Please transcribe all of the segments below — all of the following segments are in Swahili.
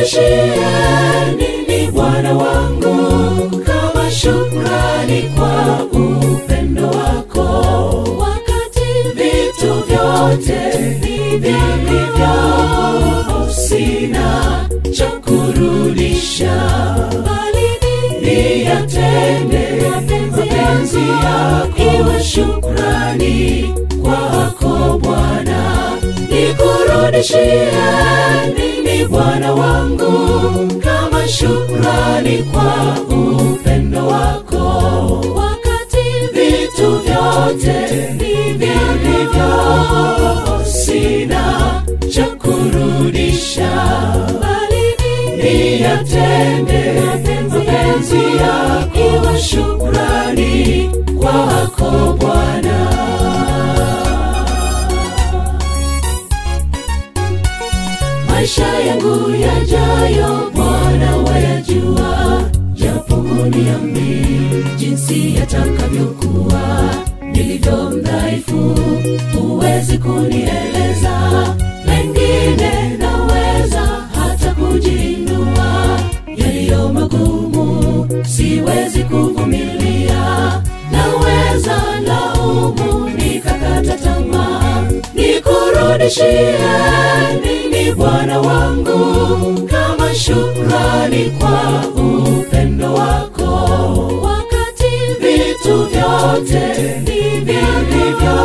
nikurudishie nini Bwana wangu kama shukrani kwa upendo wako, wakati vitu vyote vilivyo sina cha kurudisha, bali niyatende mapenzi yako, iwe shukrani kwako Bwana, nikurudishie nini Bwana wangu kama shukrani kwa upendo wako, wakati vitu vyote vilivyo sina cha kurudisha, bali niyatende mapenzi yako, iwe shukrani kwako Bwana. maisha yangu yajayo Bwana wayajua, japo huniambii jinsi yatakavyokuwa. Nilivyo mdhaifu, huwezi kunieleza, mengine naweza hata kujiinua, yaliyo magumu siwezi kuvumilia, naweza laumu nikakata tamaa, nikurudishie nini Bwana wangu kama shukrani kwa upendo wako, wakati vitu vyote vilivyo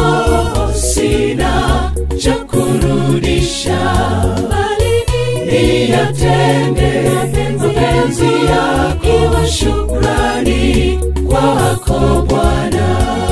sina cha kurudisha, bali niyatende mapenzi yako, iwe shukrani kwako Bwana.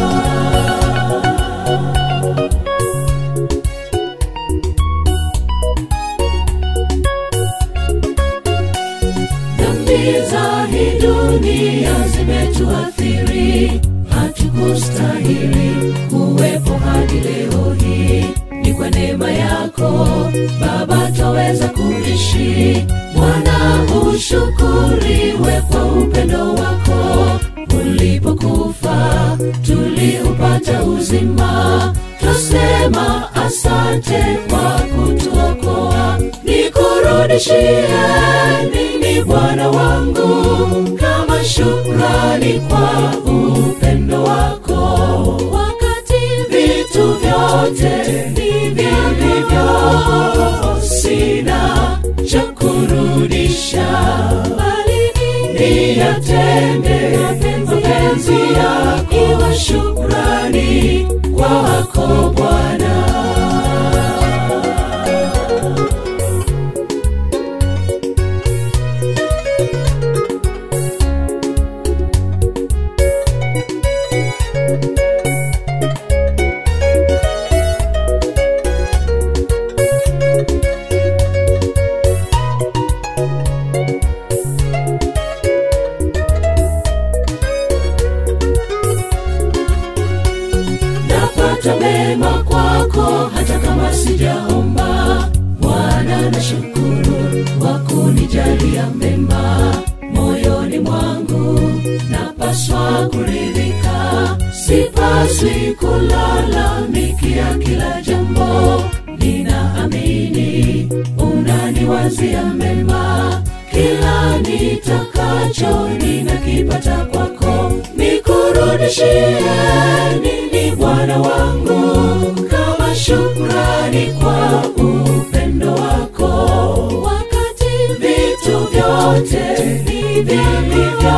dhambi za hii dunia zimetuathiri, hatukustahili kuwepo hadi leo hii. Ni kwa neema yako Baba twaweza kuishi. Bwana ushukuriwe kwa upendo wako, ulipokufa tuliupata uzima. Twasema asante kwa kutuokoa, nikurudishie nini Bwana wangu kama shukrani kwa upendo wako, wakati vitu vyote vilivyo sina cha kurudisha, bali niyatende mapenzi yako, iwe shukrani kwako Bwana. napata mema kwako hata kama sijaomba. Bwana nashukuru kwa kunijalia mema moyoni mwangu, napaswa kuridhika, sipaswi kulalamikia kila jambo. Ninaamini unaniwazia mema, kila nitakacho ninakipata kwako, nikurudishie nini Bwana wangu kama shukrani kwa upendo wako, wakati vitu vyote vilivyo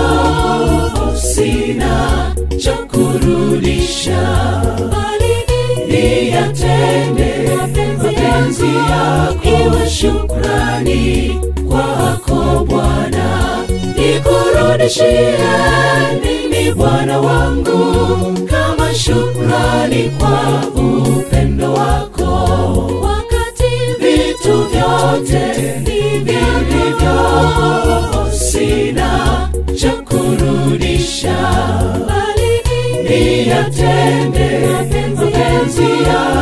sina cha kurudisha, bali niyatende mapenzi yako, iwe shukrani kwako Bwana, nikurudishie nini Bwana wangu kama shukrani kwa upendo wako, wakati vitu vyote vilivyo sina cha kurudisha, bali niyatende mapenzi yako